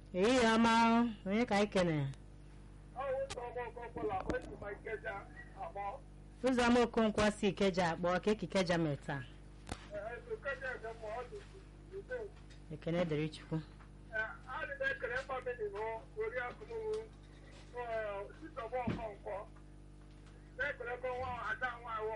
ehihie ọma onye ka anyị kene ụzọma okonkwo si ikeja akpọ ka ekikeja mere taa ekene dịrị chukwu na-ekperekọ nwa ada nwaanyị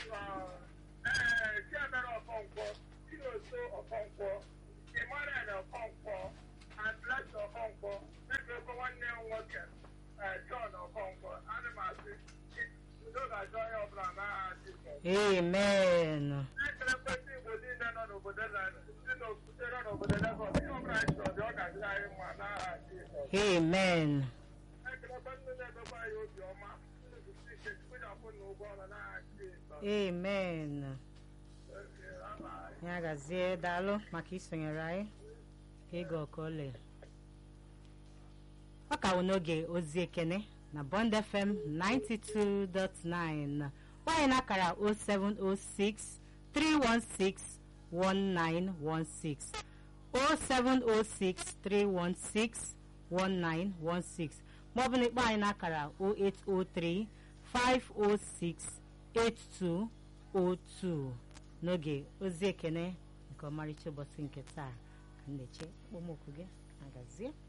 chiamere ọkọnkwọ chinoso ọkọnkwọ emmanuel ọkọnkwọ and blessed ọkọnkwọ na-ekperekọ nwanne m nwoke john ọkọnkwọ ana m asị udo ga-ajọ onye ọbụla n'aha Jizọs amen na-ekerekwe ndị igbo niile nọ n'obodo na ndị n'okwute nọ n'obodo Lagos ihe ọbụla anyị chọrọ dị ọ ga-adịrị anyị mma n'aha Jizọs amen na-ekerekwe ndị na-emekwa anyị obi ọma ndị nzụta ike chukwu na-akwụ na ụgwọ ọrụ n'aha Jizọs amen Okay, bye-bye. ya gazie daalụ maka isonyere anyị ka ịga ọkọle ọ ka wụ n'oge ozi ekene na bond fm 92.9 nwanyị na-akara 0706 316 1916 0706 316 1916 maọbụ na ịkpọ anyị n'akara 0803 506 8202 n'oge ozi ekene nke ọmarịcha ụbọchị nke taa ka m na-eche okpomọkụ gị agazie